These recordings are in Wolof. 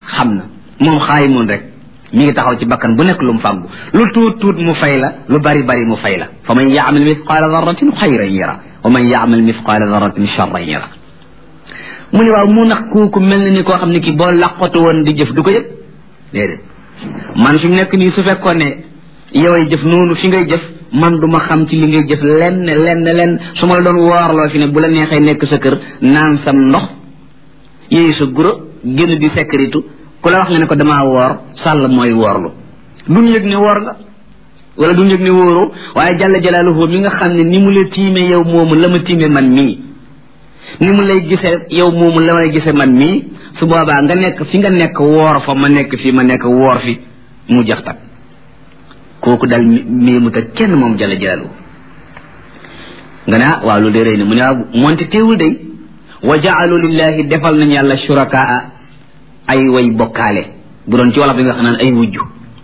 xam na moom xaayi moon rek mi ngi taxaw ci bakkan bu nekk lu mu fàggu lu tuut tuut mu fay la lu bari bari mu fay la fa man yaamal mithqaala darratin xayran yara wa man yaamal mithqaala darratin charran yara mu ne waaw mu nax kooku mel na ni koo xam ne kii boo laqatu woon di jëf du ko yëg déedéet man fi mu nekk nii su fekkoon ne yoway jëf noonu fi ngay jëf man du ma xam ci li ngay jëf lenn lenn lenn su ma la doon woorloo fi ne bu la neexee nekk sa kër naan sam ndox yéey sa guro génn di sécurité ku la wax nga ne ko damaa woor sàll mooy woorlu duñ yëg ne woor nga wala duñ yëg ne wóoru waaye jàlla jalaaluhu mi nga xam ne ni mu la tiime yow moomu la ma tiime man mii ni mu lay gisee yow moomu la may gisee man mii su boobaa nga nekk fi nga nekk woor fa ma nekk fii ma nekk woor fi mu jax tak kooku dal mii mu ta kenn moom jàlla jalaaluhu nga ne ah waaw loolu de rëy na mu ne waaw moonte teewul day wa jaalu lillahi defal nañ yàlla shurakaa ay way bokkaale bu doon ci wolof bi nga xam naan ay wujju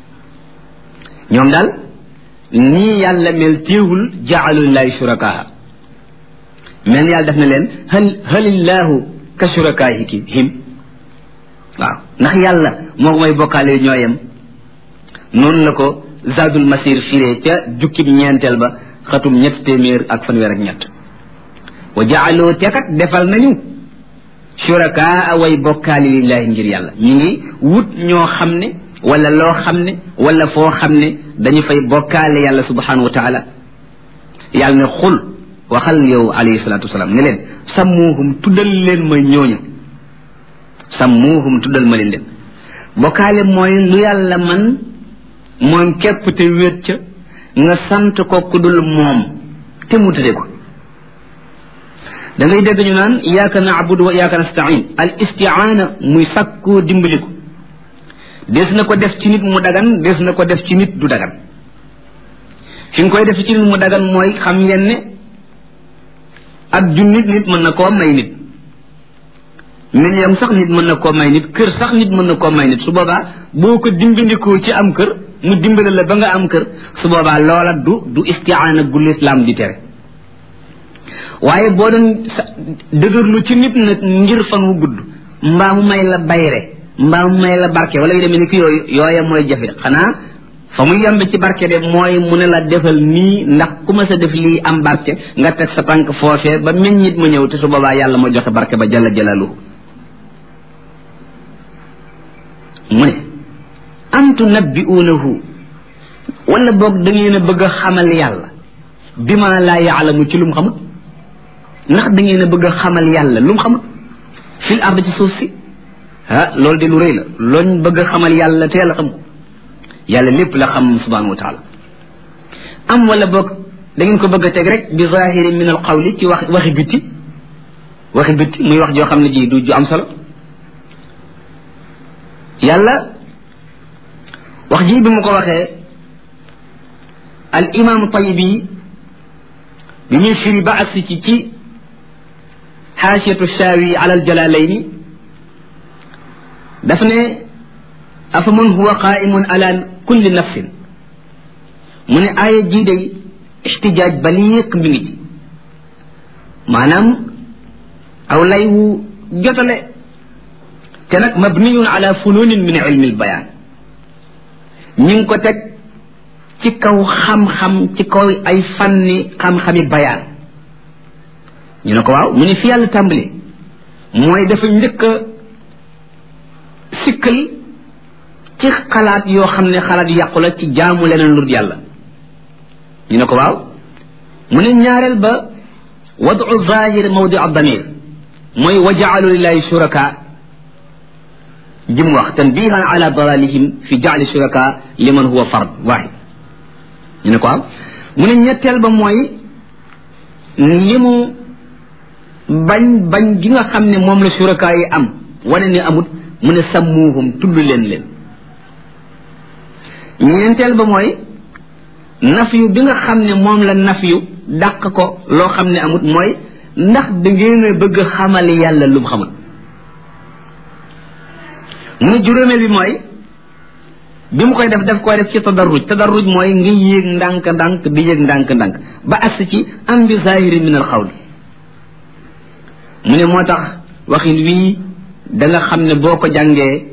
ñoom daal nii yàlla mel téewul jaalu lillahi shurakaa mel yàlla def na leen hal halillahu ka shurakaahiki him waaw ndax yàlla moo may bokkaale ñoo yem noonu la ko zadul masir firee ca jukkib ñeenteel ba xatum ñett téeméer ak fanweer ak ñett wa jaaloo tekat defal nañu shurakaa way bokkaali lillahi ngir yàlla ñi ngi wut ñoo xam ne wala loo xam ne wala foo xam ne dañu fay bokkaale yàlla subhanahu wa taala yàlla ne xul waxal yow alayhi salatu wasalaam ne leen sammuuhum tuddal leen ma ñooñu sammuuhum tuddal ma leen leen bokkaale mooy lu yàlla man moom képp te wéet ca nga sant ko ku dul moom te mu tëdde ko da ngay dégg ñu naan iyaaka naabudu wa iyaaka nastain al istiaana muy sàkkoo dimbaliku des na ko def ci nit mu dagan des na ko def ci nit du dagan fi nga koy def ci nit mu dagan mooy xam ngeen ne ak junnit nit mën na koo may nit million sax nit mën na koo may nit kër sax nit mën na koo may nit su boobaa boo ko dimbandikoo ci am kër mu dimbale la ba nga am kër su boobaa loola du du istiaana gu lislaam di tere waaye boo doon dëgërlu ci nit nag ngir fan wu gudd mbaa mu may la bayre mbaa mu may la barke wala yu demee ni ki yooyu yooya mooy jafe xanaa fa mu yemb ci barke de mooy mu ne la defal nii ndax ku ma sa def lii am barke nga teg sa tànk foofee ba meññit mu ñëw te su boobaa yàlla moo joxe barke ba jalla jalaluhu mu ne am tunabbi'uunahu wala boog da ngeen a bëgg a xamal yàlla bi ma laa yaalamu ci lu mu xamut ndax da ngeen a bëgg a xamal yàlla lu mu xamut fil ard ci suuf si ah loolu de lu rëy la looñ bëgg a xamal yàlla teel a xam ko yàlla lépp la xam subhanahu wa taala am wala boog da ngeen ko bëgg a teg rek bi zahiri min al qawli ci wax waxi bitti waxi bitti muy wax joo xam ne ji du ju am solo yàlla wax ji bi mu ko waxee al imam tayibi bi muy firi ba agsi ci ci xaasiyatu shaawi ala al jalalayni daf ne afa man huwa qaimun ala kulli nafsin mu ne aaya jii day ixtijaaj baliiq mi ngi ci maanaam aw lay wu jotale te nag mabniyun ala fununin min ilmi albayaan ñi ngi ko teg ci kaw xam-xam ci kaw ay fanni xam-xami bayaan ñu ne ko waaw mu ne fi yàlla tàmbali mooy dafa njëkk a sikkal ci xalaat yoo xam ne xalaat yàqu la ci jaamu leneen lu yàlla ñu ne ko waaw mu ne ñaareel ba wadu zahir mawdi damir mooy wa jaalu lillahi shuraka jim wax tanbihan ala dalalihim fi jaali shuraka liman huwa fard wahid ñu ne ko waaw mu ne ñetteel ba mooy li mu bañ bañ gi nga xam ne moom la shuraka yi am wane ne amut mu ne sammuuhum tudd leen leen ñeenteel ba mooy nafyu bi nga xam ne moom la nafyu dàq ko loo xam ne amut mooy ndax da ngeen a bëgg xamal yàlla lu mu xamul mu ne juróomeel bi mooy bi mu koy def def koy def ci tadarruj tadarruj mooy nga yéeg ndànk-ndànk di yéeg ndànk-ndànk ba agsi ci am bi zahiri min al xawli mu ne moo tax waxin wii da nga xam ne boo ko jàngee